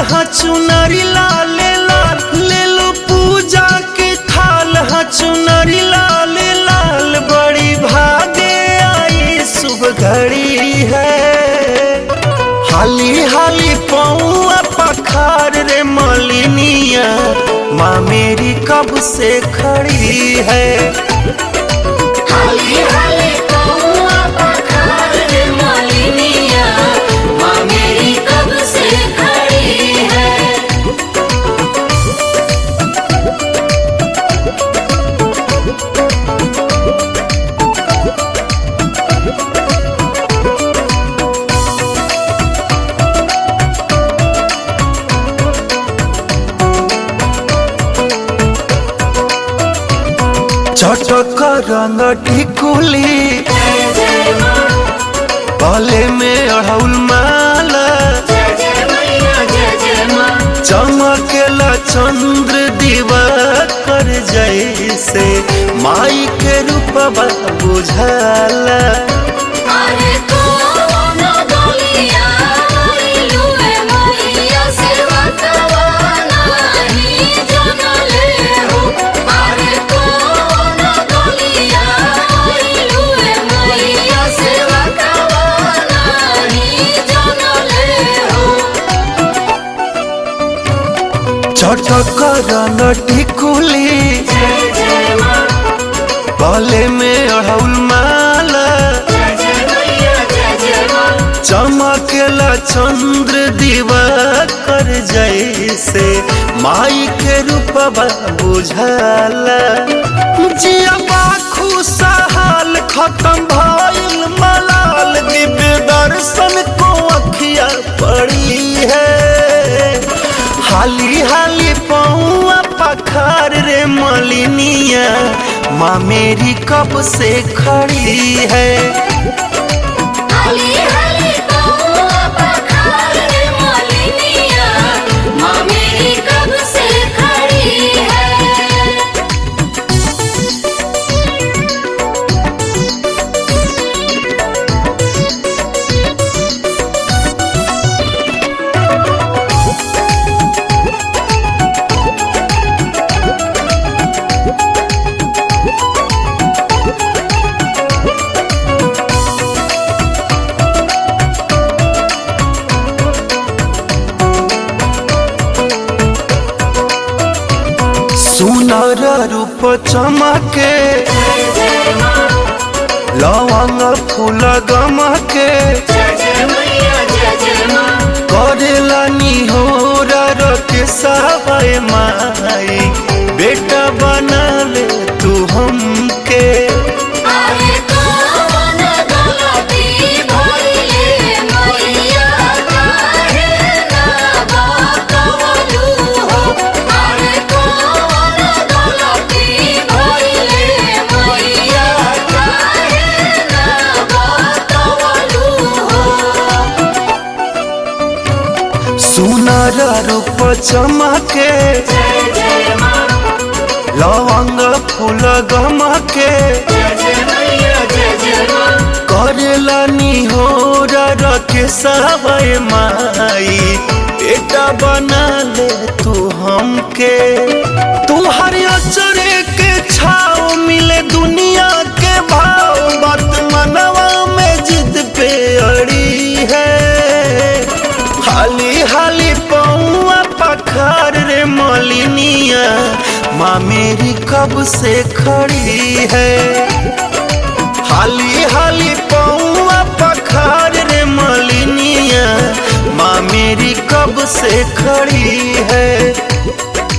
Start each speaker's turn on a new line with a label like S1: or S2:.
S1: हाँ चुनरी लाल लाल ले लो पूजा के थाल हाँ चुनरी लाल लाल बड़ी भागे आई शुभ घड़ी है हाली हाली पौआ पखार रे मलिनिया माँ मेरी कब से खड़ी है
S2: हाली हाली कौआ पखार रे मालिनिया माँ मेरी कब से खड़ी है
S1: चटक रंग टिकुली
S2: जय जय माँ
S1: गले में अड़हुल माला
S2: जय जय मैया जय जय माँ
S1: चमकेला चंद्र दिवा कर जैसे माई के रूपवा बुझाला
S2: अरे कौन गलिया आइलू ए मैया सेवा कवाना ही जनले हो अरे कौन गलिया आइलू ए मैया सेवा कवाना ही जनले हो
S1: चटक रंग टिकुली
S2: जय जय माँ
S1: गले में अड़हुल माला
S2: जय जय मैया जय जय माँ
S1: चमकेला चंद्र दिवा कर जैसे माई के रूपवा बुझाला जिया खुशहाल खत्म भइल मलाल दिव्य दर्शन को अखिया पड़ी है हाली हाली पौआ पखार रे मलिनिया माँ मेरी कब से खड़ी है
S2: हाली हाली कौआ पखार रे मालिनिया माँ मेरी कब से खड़ी है
S1: सुनर रूप चमके
S2: जय जय माँ
S1: लवंग फूल गमके
S2: जय जय मैया जय जय माँ
S1: करेला निहोर के सावय माई बेटा बना ले तू हमके
S2: अरे कौन गलती भइले मैया काहे ना बतवलू हो अरे कौन गलती भइले मैया काहे ना बतवलू हो
S1: सुनर रूप चमके
S2: जय जय माँ
S1: लवंग फूल गमके
S2: जय जय मैया जय जय माँ
S1: करेला निहोर के सावय माई बेटा बना ले तू हमके तुहर अचरे के छाव मिले दुनिया के भाव बात मनवा में जिद पे अड़ी है हाली हाली पौआ पखार रे मलिनिया माँ मेरी कब से खड़ी है हाली हाली पौआ पखार रे मलिनिया माँ मेरी कब से खड़ी है